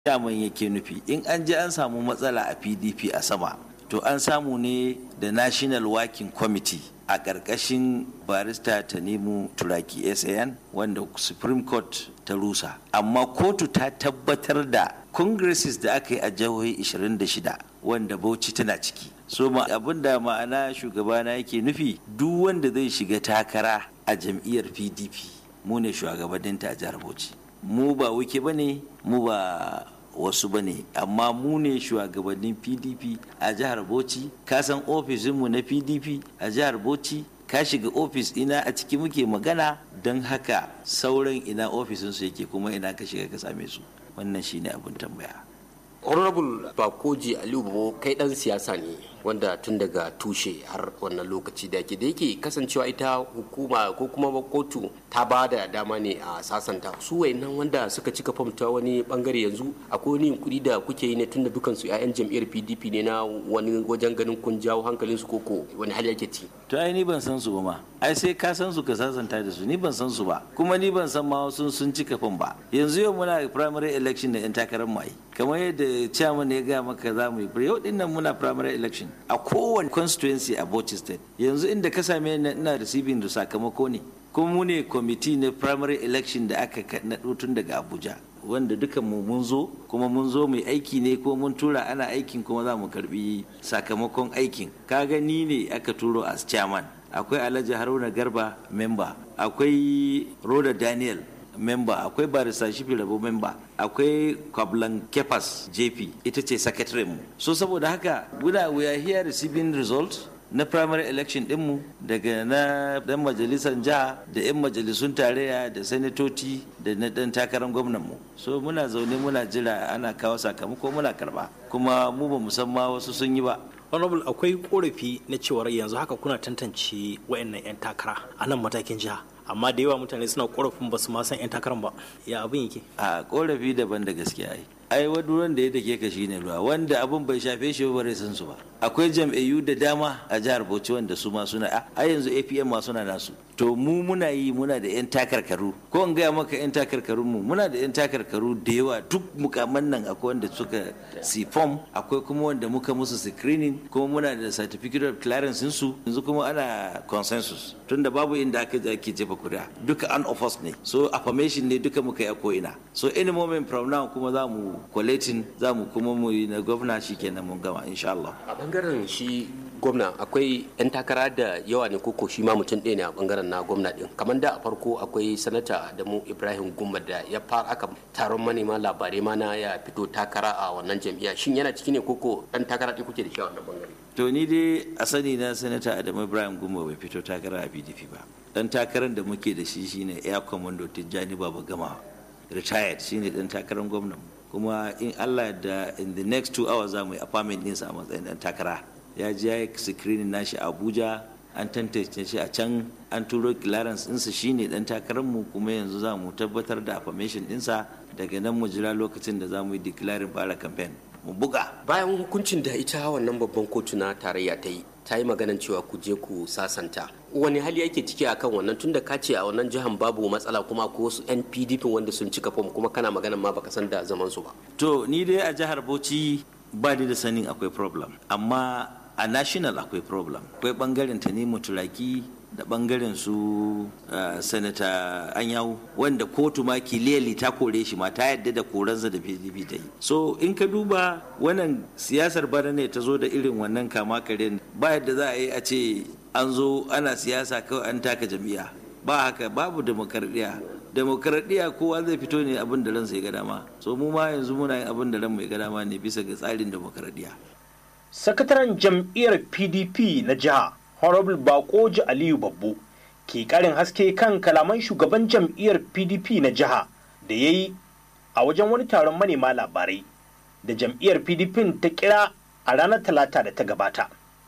daman yake nufi in an je an samu matsala a pdp a sama to an samu ne da national working committee a ƙarƙashin barista ta nemo turaki san wanda supreme court ta rusa amma kotu ta tabbatar da congresses da aka yi a jihohi 26 wanda bauchi tana ciki so ma abin da ma'ana shugabana yake nufi duk wanda zai shiga takara a jam'iyyar pdp mu ne shugabanninta a jihar bauchi mu ba wuke ba ne mu ba wasu ba ne amma mu ne shugabannin pdp a jihar bauchi ka san ofishinmu na pdp a jihar bauchi ka shiga ofis ina a ciki muke magana don haka sauran ina ofisinsu yake kuma ina ka shiga ka same su wannan shine abin tambaya honorable bakoji aliyu babo kai dan siyasa ne wanda tun daga tushe har wannan lokaci da ke da yake kasancewa ita hukuma ko kuma kotu ta ba da dama ne a sasanta su wayannan wanda suka cika fam ta wani bangare yanzu akwai wani yunkuri da kuke yi ne tun da dukan su ƴaƴan jam'iyyar PDP ne na wani wajen ganin kun jawo hankalin su koko wani hali yake ci to ai ni ban san su ba ma ai sai ka san su ka sasanta da su ni ban san su ba kuma ni ban san ma wasu sun cika fam ba yanzu yau muna primary election da yan takarar mu ai kamar yadda chairman ya ga maka za mu yi yau dinnan muna primary election a kowane constituency a Bauchi state yanzu inda ka same ni ina receiving da sakamako ne kuma mu ne committee na primary election da aka naɗo tun daga Abuja wanda dukan mu mun zo kuma mun zo mai aiki ne ko mun tura ana aikin kuma za mu karbi sakamakon aikin ka gani ne aka turo as chairman akwai Alhaji Haruna Garba member akwai Roda Daniel member akwai barista shifi rabo member akwai kwablan kefas jp ita ce secretary mu so saboda haka guda we are here receiving result na primary election dinmu daga na dan majalisar jiha da 'yan majalisun tarayya da sanatoci da na dan takarar gwamnan mu so muna zaune muna jira ana kawo sakamako muna karba kuma mu ba musamman wasu sun yi ba honorable akwai korafi na cewar yanzu haka kuna tantance wayannan 'yan takara a nan matakin jiha amma da yawa mutane suna korafin ba su ma san 'yan takarar ba ya abin yake a korafi daban da gaskiya ai ai waduran da ya dake ka shine ruwa wanda abin bai shafe shi ba bai san su ba akwai jam'iyyu da dama a jihar Bauchi wanda su ma suna a yanzu APM ma suna nasu to mu muna yi muna da yan takarkaru ko in gaya maka yan takarkarun mu muna da yan takarkaru da yawa duk mukamman nan akwai wanda suka si form akwai kuma wanda muka musu screening kuma muna da certificate of clearance su yanzu kuma ana consensus tunda babu inda aka je ake jefa kuri'a duka an of us ne so affirmation ne duka muka yi a ko'ina so any moment from now kuma za mu collating za mu kuma mu yi na gwamna kenan mun gama insha Allah a bangaren shi gwamna akwai 'yan takara da yawa ne koko shi ma mutum ɗaya ne a bangaren na gwamna ɗin kamar da a farko akwai sanata adamu ibrahim gumma da ya fara aka taron manema labarai ma na ya fito takara a wannan jam'iyya shin yana ciki ne koko ɗan takara ɗaya kuke da shi a wannan bangare to ni dai a sani na sanata adamu ibrahim gumma bai fito takara a pdp ba dan takarar da muke da shi shine air commando tijjani baba gama retired shine dan takarar gwamnan kuma in allah da in the next two hours za mu yi appointment ɗinsa a matsayin dan takara ya ji ya yi screening nashi a abuja an tantance shi a can an turo clearance ɗinsa shine dan takararmu kuma yanzu za mu tabbatar da affirmation ɗinsa daga nan mu jira lokacin da za mu yi declaring fara campaign mu buga bayan hukuncin da ita wannan babban kotu na tarayya ta yi ta yi maganan cewa ku je ku sasanta wani hali yake ciki akan wannan tunda ka ce a wannan jihar babu matsala kuma ko wasu yan pdp wanda sun cika fom kuma kana maganan ma baka san da zaman su ba to ni dai a jihar bauchi ba ni da sanin akwai problem amma a national akwai problem akwai bangaren ta ne turaki da bangaren su uh, sanata anyawu wanda kotu ma kiliyali ta kore shi ma ta yadda da koransa da pdp ta yi so in ka duba wannan siyasar bana ne ta zo da irin wannan kama karen ba yadda za a yi a ce an zo ana siyasa kawai an taka jam'iyya ba haka babu demokaradiyya demokaradiyya kowa zai fito ne abin da ransa ya ga dama so mu ma yanzu muna yin abin da ran mai ga dama ne bisa ga tsarin demokaradiyya sakataren jam'iyyar pdp na jiha honorable bakoji aliyu babbo ke karin haske kan kalaman shugaban jam'iyyar pdp na jiha da ya yi a wajen wani taron manema labarai da jam'iyyar pdp ta kira a ranar talata da ta gabata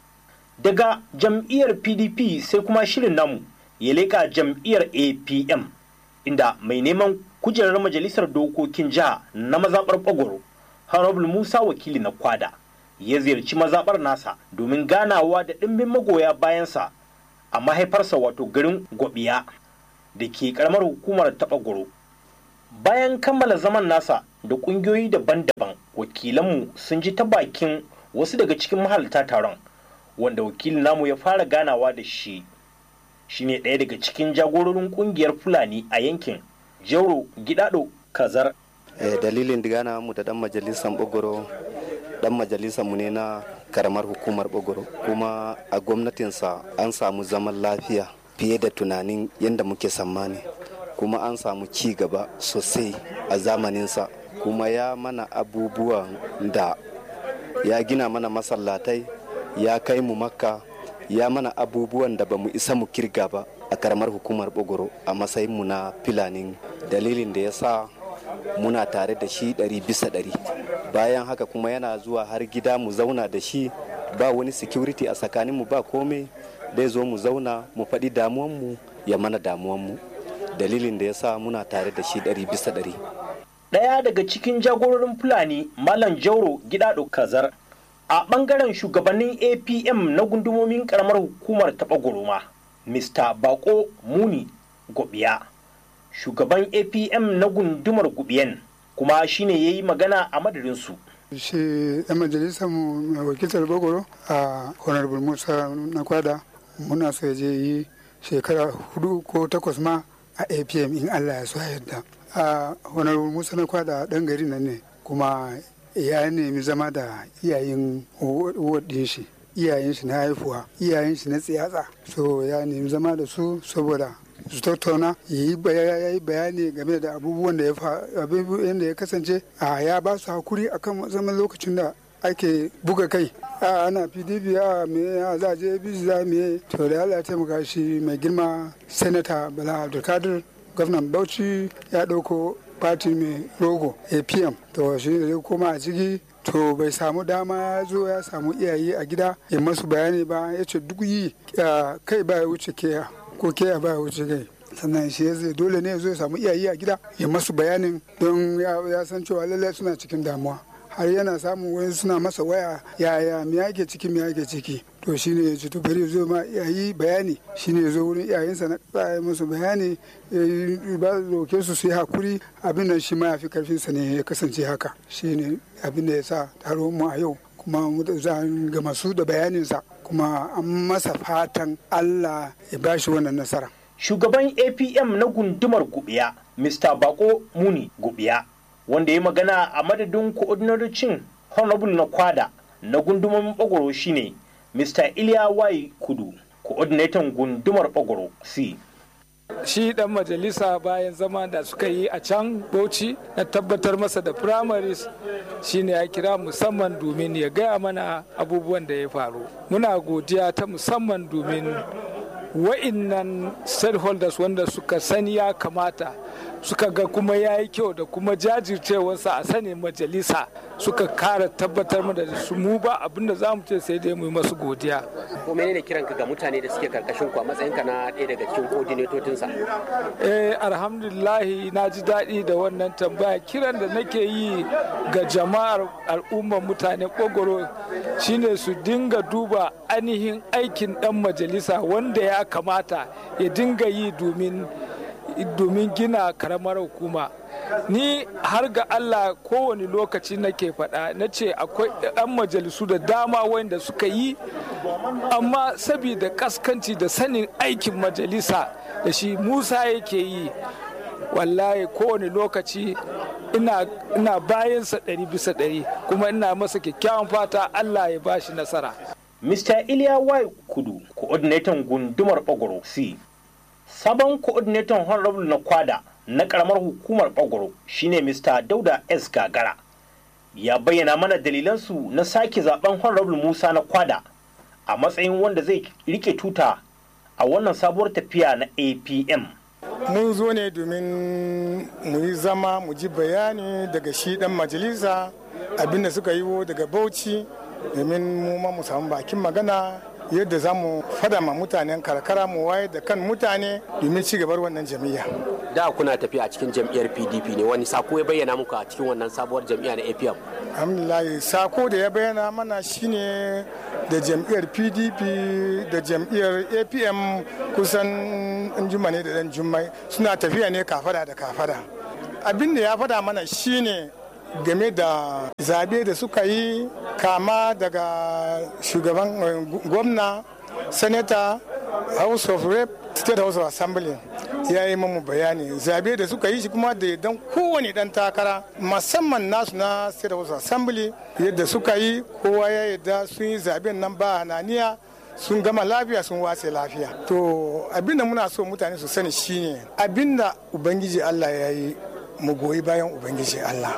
daga jam'iyyar pdp sai kuma shirin namu ya leƙa jam'iyyar apm inda mai neman kujerar majalisar dokokin jiha na mazaɓar bagoro honorable musa wakili na kwada ya ziyarci mazaɓar nasa domin ganawa da ɗimbin magoya bayansa a mahaifarsa wato garin gwabiya da ke karamar hukumar taɓa goro bayan kammala zaman nasa da ƙungiyoyi daban-daban wakilanmu sun ji ta bakin wasu daga cikin mahalarta taron wanda wakilin namu ya fara ganawa da shi shine ɗaya daga cikin jagororin ƙungiyar fulani a yankin jauro gidado kazar dalilin digana mu da dan majalisar bogoro dan majalisar mu ne na karamar hukumar bogoro kuma a gwamnatinsa an samu zaman lafiya fiye da tunanin yadda muke sammani kuma an samu ci gaba sosai a zamaninsa kuma ya mana abubuwan da ya gina mana masallatai ya kai mu makka ya mana abubuwan da ba mu isa mu kirga ba a karamar hukumar bogoro a matsayinmu na filanin dalilin da ya sa muna tare da shi ɗari bisa ɗari bayan haka kuma yana zuwa har gida mu zauna da shi ba wani security a tsakaninmu ba komai dai zo mu zauna mu faɗi damuwanmu ya mana damuwanmu dalilin da ya sa muna tare da shi ɗari bisa ɗari ɗaya daga cikin jagororin fulani malam jauro gidado kazar a ɓangaren shugabannin apm na gundumomin karamar hukumar taɓa guruma mr bako muni gobiya shugaban apm na gundumar gubiyan kuma shine ya yi magana a madadinsu shi ɗan majalisar mu mai wakiltar bagoro a honorable musa na kwada muna so ya je yi shekara hudu ko takwas ma a apm in allah ya so yadda a honorable musa na kwada ɗan gari nan ne kuma ya nemi zama da iyayen wadin shi iyayen shi na haifuwa iyayen shi na tsiyatsa so ya nemi zama da su saboda su tattauna ya yi bayani game da abubuwan da ya kasance a ya ba su hakuri akan zaman lokacin da ake buga kai a ana pdp a me a za je bisi za me to da Allah ya taimaka shi mai girma senator bala abdulkadir gwamnan bauchi ya ɗauko party mai rogo apm to shi ne koma a ciki to bai samu dama ya zo ya samu iyaye a gida ya masu bayani ba ya ce duk yi kai ba ya wuce keya ko keya ba ya wuce kai sannan shi ya dole ne ya zo ya samu iyaye a gida ya masu bayanin don ya san cewa lallai suna cikin damuwa har yana samun wani suna masa waya yaya me yake ciki me yake ciki to shine ya ce to bari zo ma iyayi bayani shine ya zo wurin iyayensa na kasa ya musu bayani ba roke su su yi hakuri abin nan shi ma ya fi karfin sa ne ya kasance haka shine abin da ya sa taro mu a yau kuma mu za ga masu da bayaninsa kuma an masa fatan Allah ya bashi wannan nasara shugaban apm na gundumar gubiya mr bako muni gubiya wanda ya magana a madadin coordinator honorable na kwada na gundumomin bagoro shine mr iliya wai kudu coordinator gundumar bagoro c shi dan majalisa bayan zama da suka yi a can bauchi na tabbatar masa da primaries shine ya kira musamman domin ya gaya mana abubuwan da ya faru muna godiya ta musamman domin wa'innan stakeholders wanda suka sani ya kamata suka ga kuma ya yi kyau da kuma jajircewarsa a sanin majalisa suka kara tabbatar mana da su mu ba abinda za mu ce sai dai mu yi masu godiya. ko menene kiranka ga mutane da suke karkashin ku a matsayinka na ɗaya daga cikin coordinatotinsa eh alhamdulillahi na ji daɗi da wannan tambaya kiran da nake yi ga jama'ar al'ummar mutane kogoro shine su dinga duba ainihin aikin ɗan majalisa wanda ya kamata ya dinga yi domin domin gina karamar hukuma ni har ga allah kowane lokaci nake faɗa na ce akwai 'yan majalisu da dama wanda suka yi amma saboda kaskanci da sanin aikin majalisa da shi musa yake yi wallahi kowane lokaci ina, ina bayansa ɗari bisa ɗari kuma ina masa kyakkyawan fata allah ya bashi nasara mr iliya wai kudu coordinator gundumar bagoro c sabon coordinator honorable na kwada na karamar hukumar bagoro shine mr dauda s gagara ya bayyana mana dalilansu na sake zaben honorable musa na kwada a matsayin wanda zai rike tuta a wannan sabuwar tafiya na apm mun zo ne domin mu yi zama mu ji bayani daga shi dan majalisa abinda suka yi daga bauchi domin mu ma mu samu bakin magana yadda za mu fada ma mutanen karkara mu waye da kan mutane domin ci gabar wannan jam'iyya. da kuna tafiya a cikin jam'iyyar pdp ne wani sako ya bayyana muku a cikin wannan sabuwar jam'iyya na apm alhamdulillah sako da ya bayyana mana shine da jam'iyyar pdp da jam'iyyar apm kusan juma ne da dan jummai suna tafiya ne kafada da kafada abin da ya faɗa mana shine game da zabe da suka yi kama daga shugaban gwamna senator house of rep state house of assembly ya yi mamu bayani zabe da suka yi shi kuma da dan kowane dan takara musamman nasu na state house of assembly yadda suka yi kowa ya yadda sun yi zaben nan ba hananiya sun gama lafiya sun watse lafiya to abinda muna so mutane su sani shine abinda ubangiji allah ya yi mu goyi bayan ubangiji allah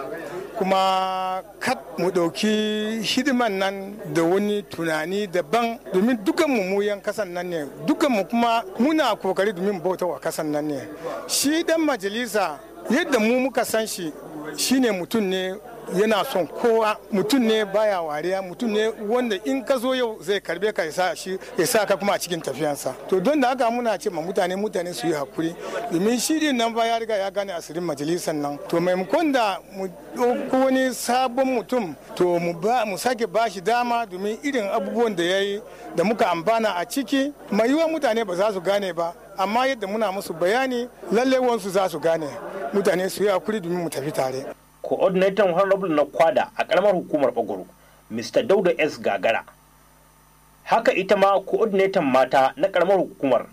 kuma kat mu ɗauki hidiman nan da wani tunani daban domin dukanmu mu yan kasan nan ne dukanmu kuma muna kokari domin bauta wa kasan nan ne shi dan majalisa yadda mu muka san shi shine mutum ne yana son kowa mutum ne baya wariya mutum ne wanda in ka zo yau zai karbe ka ya shi ya sa ka kuma a cikin tafiyansa to don da haka muna ce ma mutane mutane su yi hakuri domin shi din nan ba ya riga ya gane asirin majalisar nan to maimakon da mu ɗauko wani sabon mutum to mu ba mu sake ba shi dama domin irin abubuwan da ya yi da muka amfana a ciki mai yiwa mutane ba za su gane ba amma yadda muna musu bayani lallai wansu za su gane mutane su yi hakuri domin mu tafi tare coordinator honorable na kwada a karamar hukumar bagoro mr dauda s gagara haka ita ma coordinator mata na karamar hukumar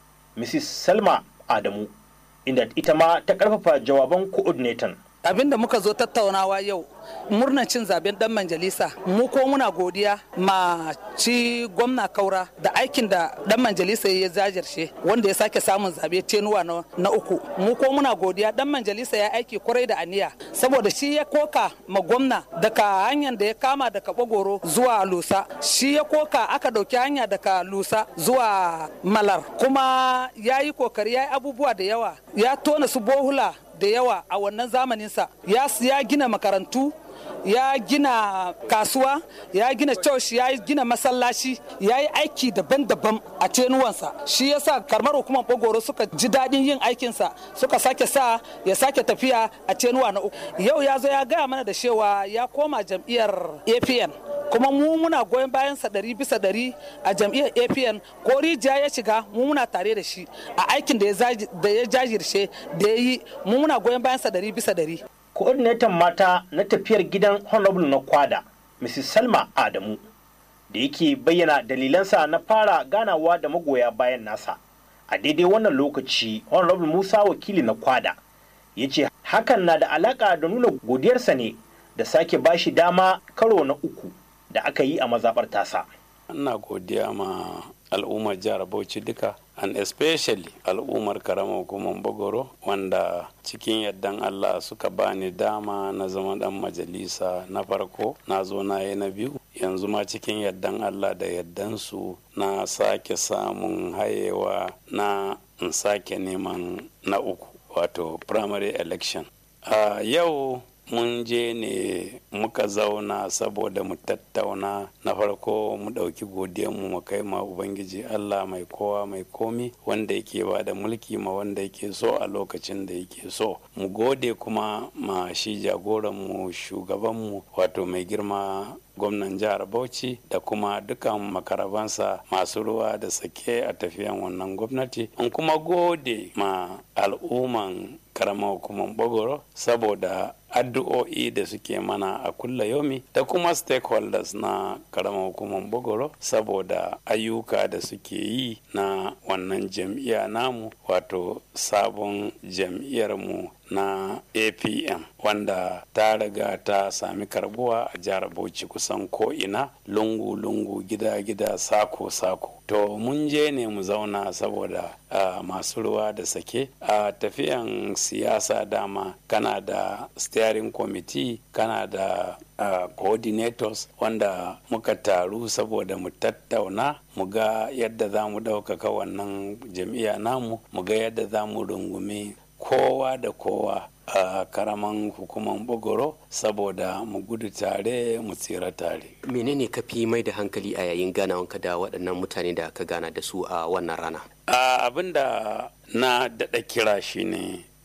mrs salma adamu inda ita ma ta karfafa jawaban coordinator abinda muka zo tattaunawa yau murnan cin zaben dan majalisa mu ko muna godiya ma ci gwamna kaura da aikin da dan majalisa ya jajirce wanda ya sake samun zabe tenuwa na, na uku mu ko muna godiya dan majalisa ya aiki kwarai da aniya saboda shi ya koka ma gwamna daga hanyar da ya kama daga bagoro zuwa lusa shi ya koka aka dauki hanya daga lusa zuwa malar kuma ya yi kokari ya yi abubuwa da yawa ya tona su bohula da yawa a wannan zamaninsa ya gina makarantu ya gina kasuwa ya gina church ya gina masallaci ya yi aiki daban-daban a tenuwansa shi yasa karmar hukumar bogoro suka ji daɗin yin aikinsa suka sake sa ya sake tafiya a tenuwa na uku yau ya zo ya gaya mana da cewa ya koma jam'iyyar apn kuma mu muna goyon bayansa ɗari bisa ɗari a jam'iyyar apn ko rijiya ya shiga mu muna tare da shi a aikin da ya jajirce da ya yi mu muna goyon bayansa ɗari bisa ɗari coordinator mata na tafiyar gidan honorable na kwada mrs salma adamu da yake bayyana dalilansa na fara ganawa da magoya bayan nasa a daidai wannan lokaci honorable musa wakili na kwada ya ce hakan na da alaka da nuna godiyarsa ne da sake bashi dama karo na uku da aka yi a mazaɓar tasa ina godiya ma al'ummar jihar bauchi duka and especially al'ummar karamar hukumar bagoro wanda cikin yardan allah suka bani dama na zama dan majalisa na farko na zo na yi na biyu yanzu ma cikin yardan allah da yardansu na sake samun hayewa na in sake neman na uku wato primary election a yau mun je ne muka zauna saboda mu tattauna na farko mu ɗauki godiyanmu mu kai ma ubangiji allah mai kowa mai komi wanda yake ba da mulki ma wanda yake so a lokacin da yake so mu gode kuma ma shi jagoranmu shugabanmu wato mai girma gwamnan jihar bauchi da kuma dukan makarabansa masu ruwa da sake a tafiyan wannan gwamnati in kuma gode ma al'umman karamar hukumar bogoro saboda addu'o'i da suke mana a kulla yomi da kuma stakeholders na karamar hukumar bogoro saboda ayyuka da suke yi na wannan jam'iyya namu wato sabon jam'iyyarmu na apm wanda ta riga ta sami karbuwa a jihar bauchi kusan ko'ina lungu-lungu gida-gida sako-sako to mun je ne mu zauna saboda uh, masu ruwa da sake a uh, tafiyan siyasa dama kana da steering committee kana da uh, coordinators wanda muka taru saboda mu tattauna mu ga yadda za mu ɗaukaka wannan jam'iyya namu mu ga yadda za mu rungumi kowa da kowa a karaman hukuman bogoro saboda mu gudu tare mu tsira tare menene ka fi mai da hankali a yayin ganawanka da waɗannan mutane da ka gana da su a wannan rana abin da na daɗa kira shi ne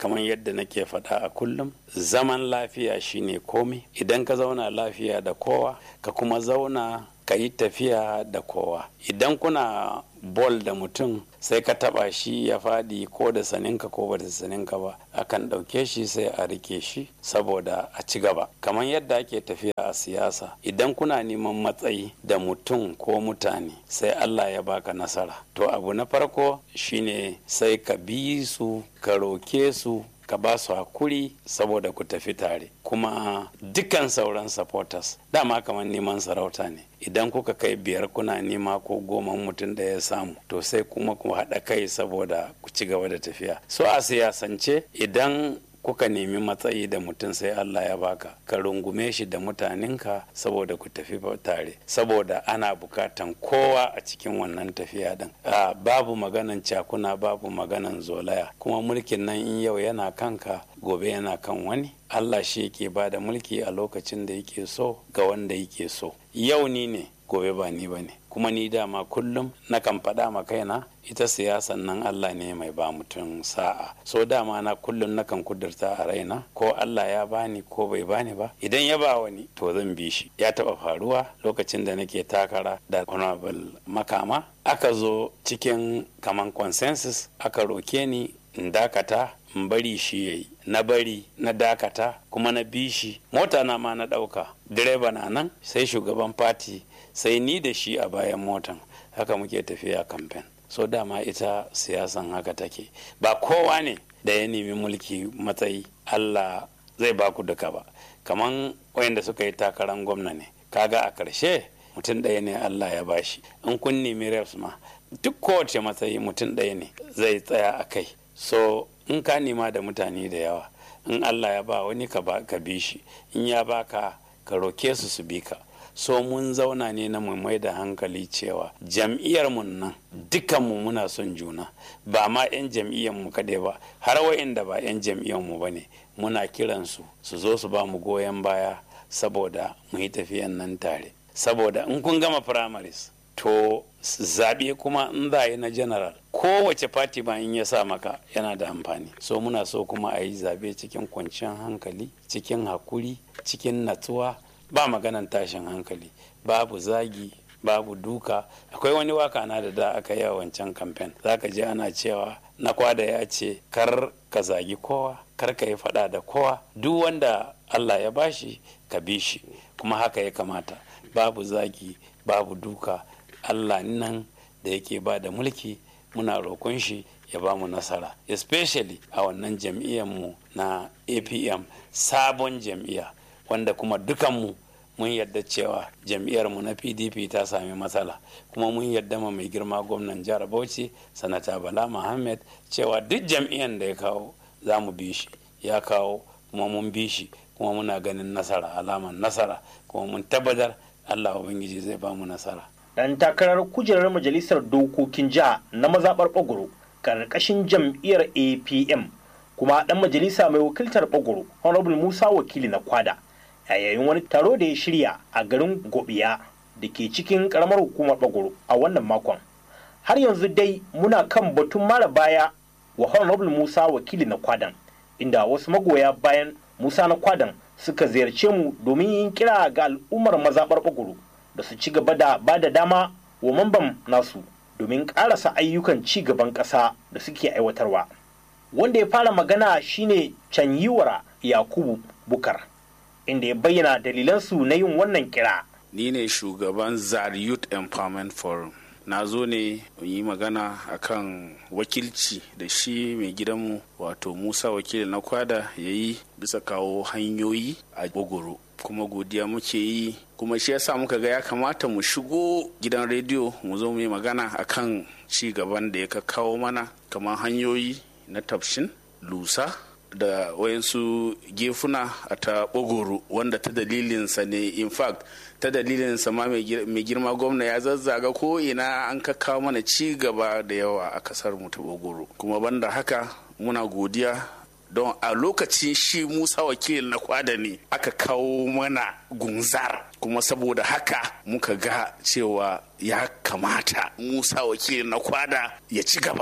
kamar yadda nake faɗa a kullum zaman lafiya shine komai idan ka zauna lafiya da kowa ka kuma zauna ka yi tafiya da kowa idan kuna bol da mutum sai ka taba shi ya fadi ko da saninka ko ba da saninka ba akan ɗauke shi sai a rike shi saboda a ci gaba kamar yadda ake tafiya a siyasa idan kuna neman matsayi da mutum ko mutane sai allah ya baka nasara to abu na farko shine sai ka bi su ka roke su ka ba su hakuri saboda ku tafi tare kuma dukkan sauran supporters dama kamar neman sarauta ne idan kuka kai biyar kuna nema ko goma mutum da ya samu to sai kuma ku haɗa kai saboda ku ci gaba da tafiya so a siyasance idan kuka nemi matsayi da mutum sai Allah ya baka ka rungume shi da mutanenka saboda ku tafi tare saboda ana bukatan kowa a cikin wannan tafiya din babu maganan cakuna babu maganan zolaya kuma mulkin nan in yau yana kanka gobe yana kan wani Allah shi yake ba da mulki a lokacin da yake so ga wanda yake so yau ni ne gobe ba ni ba ne kuma ni dama kullum na kan faɗa ma kaina ita siyasan nan Allah ne mai ba mutum sa'a so dama na kullum na kan kudurta a raina ko Allah ya bani ko bai bani ba idan ya ba wani to zan bi shi ya taɓa faruwa lokacin da nake takara da honorable makama aka zo cikin kaman consensus aka roke ni in dakata in bari shi ya yi na bari na dakata kuma na bi shi mota na ma na ɗauka direba na nan sai shugaban fati sai ni da shi a bayan motan haka muke tafiya kamfen so dama ita siyasan haka take ba kowa ne da ya nemi mulki matsayi allah zai baku duka ba kaman wayanda suka yi takarar gwamna ne kaga a ƙarshe mutum ɗaya ne allah ya bashi in kun nemi reps ma duk kowace matsayi mutum ɗaya ne zai tsaya a kai so in ka nema da mutane da yawa in allah ya ba wani ka bi shi in ya baka ka roke su su bi ka so mun zauna ne na mai da hankali cewa jam'iyyar mun nan dukanmu muna son juna ba ma 'yan jam'iyyar mu kadai ba har wa'inda ba 'yan jam'iyyar mu bane muna kiransu su zo su ba mu goyon baya saboda mu yi tafiyan nan tare saboda in kun gama primaries to zaɓe kuma in za yi na general kowace fati ba in ya sa maka yana da amfani so muna so kuma a yi zaɓe cikin kwanciyar hankali cikin hakuri cikin natsuwa ba maganan tashin hankali babu zagi babu duka akwai wani waka na da da aka yi a wancan kamfen zaka je ana cewa na kwada ya ce kar ka zagi kowa kar ka yi fada da kowa duk wanda allah ya bashi ka bi shi kuma haka ya kamata babu zagi babu duka allah nan da yake ba da mulki muna roƙon shi ya ba mu nasara especially a wannan mu na apm sabon jam'iyya wanda kuma dukanmu mun yadda cewa jam'iyyarmu na pdp ta sami matsala kuma mun yadda ma mai girma gwamnan jihar bauchi sanata bala muhammad cewa duk jam'iyyar da ya kawo za mu bi shi ya kawo kuma mun bi shi kuma muna ganin nasara alaman nasara kuma mun tabbatar allah ubangiji zai ba mu nasara dan takarar kujerar majalisar dokokin jiha na mazaɓar ɓagoro ƙarƙashin jam'iyyar apm kuma ɗan majalisa mai wakiltar ɓagoro honorable musa wakili na kwada a yayin wani taro da ya shirya a garin gobiya da ke cikin ƙaramar hukumar ɓagoro a wannan makon har yanzu dai muna kan batun mara baya wa honorable musa wakili na kwadan inda wasu magoya bayan musa na kwadan suka ziyarce mu domin yin kira ga al'ummar mazaɓar ɓagoro da su ci gaba da ba da dama wa mamban nasu domin ƙarasa ayyukan ci gaban ƙasa da suke aiwatarwa wanda ya fara magana shine canyiwara yakubu bukar inda ya bayyana dalilansu na yin wannan kira ni ne shugaban zar youth empowerment forum na zo ne yi magana akan wakilci da shi mai gidanmu wato musa wakili na kwada ya yi bisa kawo hanyoyi a bogoro kuma godiya muke yi kuma shi yasa muka ga ya kamata mu shigo gidan rediyo mu zo mu yi magana akan ci gaban da ya kawo mana kamar hanyoyi na tafshin lusa da wayansu gefuna a ta bogoro wanda ta dalilinsa ne in fact ta dalilinsa ma mai girma gwamna ya zazzaga ko ina an kawo mana ci gaba da yawa a kasar mu ta bogoro kuma banda haka muna godiya don a lokacin shi musa wakil na kwada ne aka kawo mana gunzar kuma saboda haka muka ga cewa ya kamata musa wakil na kwada ya ci gaba a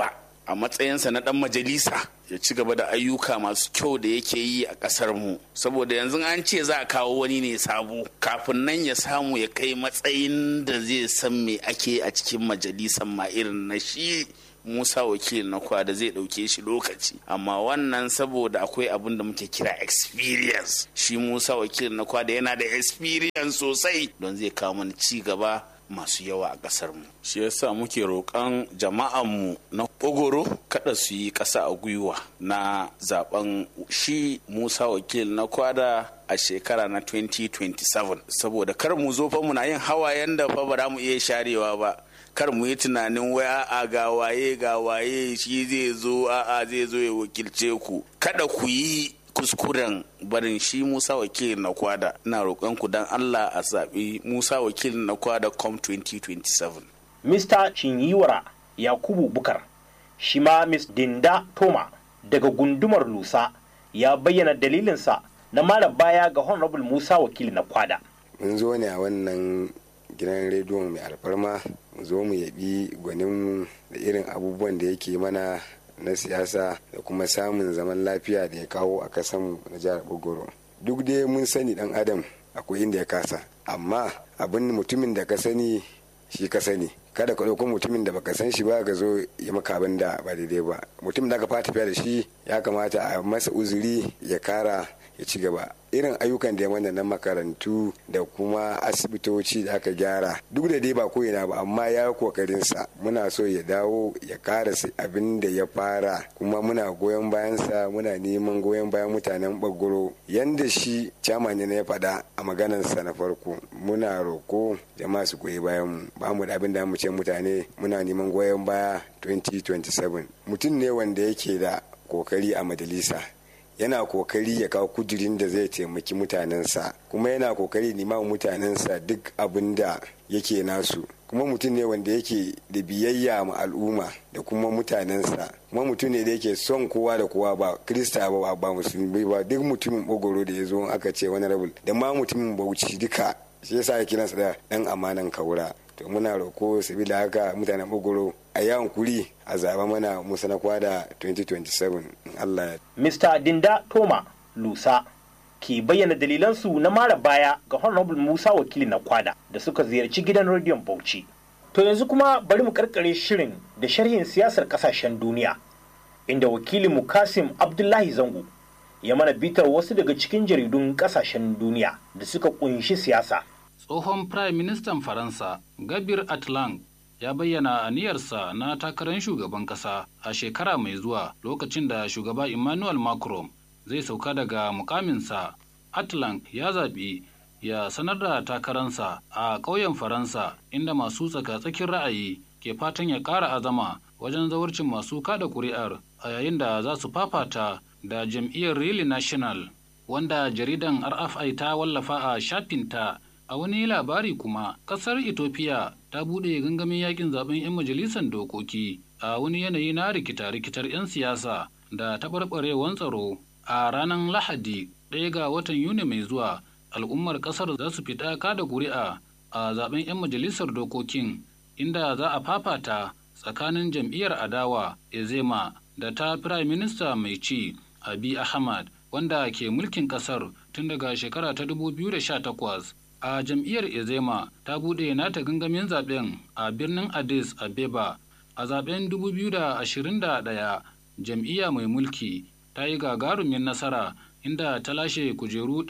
a matsayinsa na dan majalisa ya ci gaba da ayyuka masu kyau da yake yi a ƙasar mu saboda yanzu an ce za a kawo wani ne sabo kafin nan ya samu ya kai matsayin da zai san me ake a cikin majalisan ma irin na shi musa wakil na kwa da zai ɗauke shi lokaci amma wannan saboda akwai abin da muke kira experience shi musa wakil na kwa da yana da experience sosai don zai kawo mana ci gaba masu yawa a ƙasar mu shi yasa muke roƙon jama'an mu na ogoro kada su yi ƙasa a gwiwa na zaben shi musa wakil na kwada a shekara na 2027 saboda kar mu zo fa muna yin hawayen da fa ba za mu iya sharewa ba kar mu yi tunanin wai a'a ga waye ga waye shi zai zo a'a zai zo ya wakilce ku kada ku yi kuskuren barin shi musa wakil na kwada na roƙon ku dan allah a zaɓi musa wakil na kwada com 2027 mr chinyiwara yakubu bukar shi ma miss dinda toma daga gundumar lusa ya bayyana dalilinsa na mara baya ga honorable musa wakil na kwada mun zo ne a wannan gidan rediyon mai alfarma mu zo mu yabi gwaninmu da irin abubuwan da yake mana na siyasa da kuma samun zaman lafiya da ya kawo a kasanmu na jihar bogoro duk dai mun sani dan adam akwai inda ya kasa amma abin mutumin da ka sani shi ka sani kada ka ɗauko mutumin da baka san shi ba ka zo ya maka abin da ba daidai ba mutumin da ka fata tafiya da shi ya kamata a masa uzuri ya kara ya ci gaba irin ayyukan da ya mana na makarantu da kuma asibitoci da aka gyara duk da dai ba ko'ina ba amma ya kokarinsa muna so ya dawo ya karasa abin da ya fara kuma muna goyon bayansa muna neman goyon bayan mutanen bagoro yanda shi chairman ne ya faɗa a maganarsa na farko muna roko jama'a su goyi bayan mu ba mu da abin da mu ce mutane muna neman goyon baya 2027 mutum ne wanda yake da kokari a majalisa yana kokari ya kawo kudirin da zai taimaki mutanensa kuma yana kokari nima mutanensa duk abin da yake nasu kuma mutum ne wanda yake da biyayya ma al'umma da kuma mutanensa kuma mutum ne da yake son kowa da kowa ba krista ba ba musulmi ba duk mutumin bogoro da ya zo aka ce wani rabul da ma mutumin bauchi duka shi yasa ya kiransa da dan amanan kaura to muna roko sabila haka mutanen bogoro a yawon kuri a zaba mana musa na kwada 2027 Allah ya Mr. Dinda Toma Lusa ke bayyana dalilansu na mara baya ga Honorable Musa wakili na kwada da suka ziyarci gidan rediyon Bauchi. To yanzu kuma bari mu karkare shirin da sharhin siyasar kasashen duniya inda wakilin Kasim Abdullahi Zango ya mana bitar wasu daga cikin jaridun kasashen duniya da suka kunshi siyasa. Tsohon Prime Ministan Faransa Gabir Atlang ya bayyana aniyarsa na takarar shugaban kasa a shekara mai zuwa lokacin da shugaba Emmanuel Macron zai sauka daga mukaminsa. Atlang ya zaɓi ya sanar da takararsa a ƙauyen Faransa inda masu tsaka-tsakin ra'ayi ke fatan ya ƙara azama wajen zawarcin masu kada ƙuri'ar a yayin da za su fafata da jam'iyyar Really National wanda jaridan RFI ta wallafa a shafinta A wani labari kuma, kasar Ethiopia ta buɗe gangamin yakin zaben 'yan majalisar dokoki a wani yanayi na rikita-rikitar 'yan siyasa da taɓarɓarewar tsaro a ranar Lahadi ɗaya ga watan Yuni mai zuwa. Al'ummar ƙasar za su fita kada ƙuri'a a zaben 'yan majalisar dokokin inda za a fafata tsakanin jam'iyyar adawa Ezema da ta Firayim Minista mai ci Abi Ahmad wanda ke mulkin ƙasar tun daga shekara ta 2018. a jam'iyyar ezema ta buɗe nata gangamin zaben a birnin addis abeba a zaben 2021 jam'iyya mai mulki ta yi gagarumin nasara inda ta lashe kujeru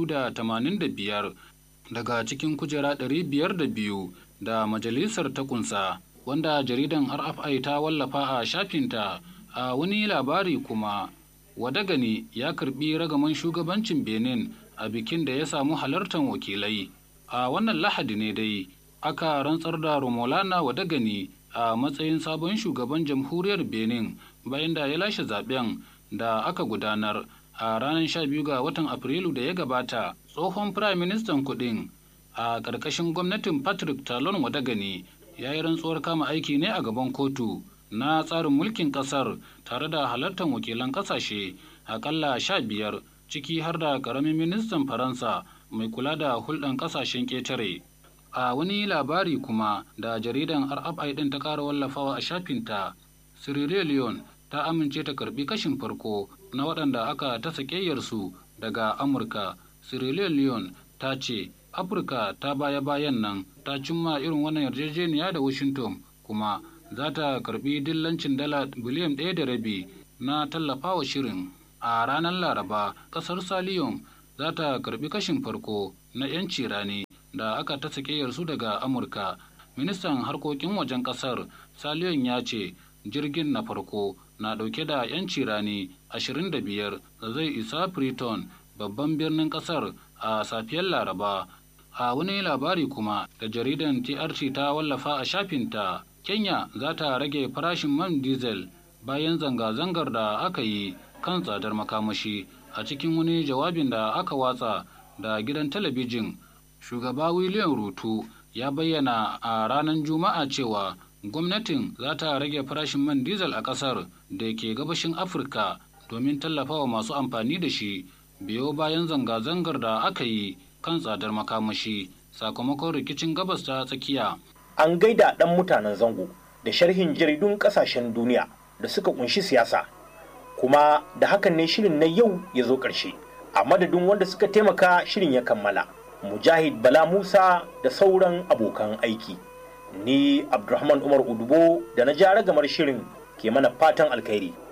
485 daga cikin kujera 502 da majalisar ta kunsa wanda jaridan rfi ta wallafa a shafinta a wani labari kuma wadagani ya karbi ragaman shugabancin benin a bikin da ya samu halartar wakilai a wannan lahadi ne dai aka rantsar da romolana wadagani a matsayin sabon shugaban jamhuriyar benin bayan da ya lashe zaben da aka gudanar a ranar 12 ga watan afrilu da ya gabata tsohon firayim ministan kudin a ƙarƙashin gwamnatin patrick talon wadagani ya yi rantsuwar kama aiki ne a gaban kotu na tsarin mulkin ƙasar tare da halartar wakilan ƙasashe aƙalla sha biyar ciki har da ƙaramin ministan faransa mai kula da hulɗan ƙasashen ƙetare a wani labari kuma da jaridan rfi ɗin ta ƙara wallafawa a shafinta sierra leone ta amince ta karbi kashin farko na waɗanda aka ta su daga amurka sierra leone ta ce afirka ta baya-bayan nan ta cimma irin wannan yarjejeniya da washington kuma za ta karbi dillancin dala biliyan ɗaya da rabi na tallafawa shirin a ranar laraba ƙasar saliyon za ta karbi kashin farko na 'yanci rani da aka ta su daga amurka ministan harkokin wajen ƙasar saliyon ya ce jirgin na farko na ɗauke da 'yanci rani 25 da zai isa freetown babban birnin ƙasar a safiyar laraba a wani labari kuma da jaridan TRT ta wallafa a shafinta Kenya za ta rage farashin man diesel bayan zanga-zangar da aka yi kan tsadar makamashi a cikin wani jawabin da aka watsa da gidan talabijin shugaba William Ruto ya bayyana a ranar Juma'a cewa gwamnatin za ta rage farashin man diesel a ƙasar da ke gabashin Afirka domin tallafawa masu amfani da shi biyo bayan zanga-zangar da aka yi kan tsadar makamashi sakamakon rikicin gabas ta tsakiya. An gaida ɗan mutanen zango da sharhin jaridun ƙasashen duniya da suka kunshi siyasa. Kuma da hakan ne shirin na yau ya zo ƙarshe. A madadin wanda suka taimaka shirin ya kammala. Mujahid Bala Musa da sauran abokan aiki. Ni Abdulrahman Umar Udubo da na ja ragamar shirin ke mana fatan alkhairi.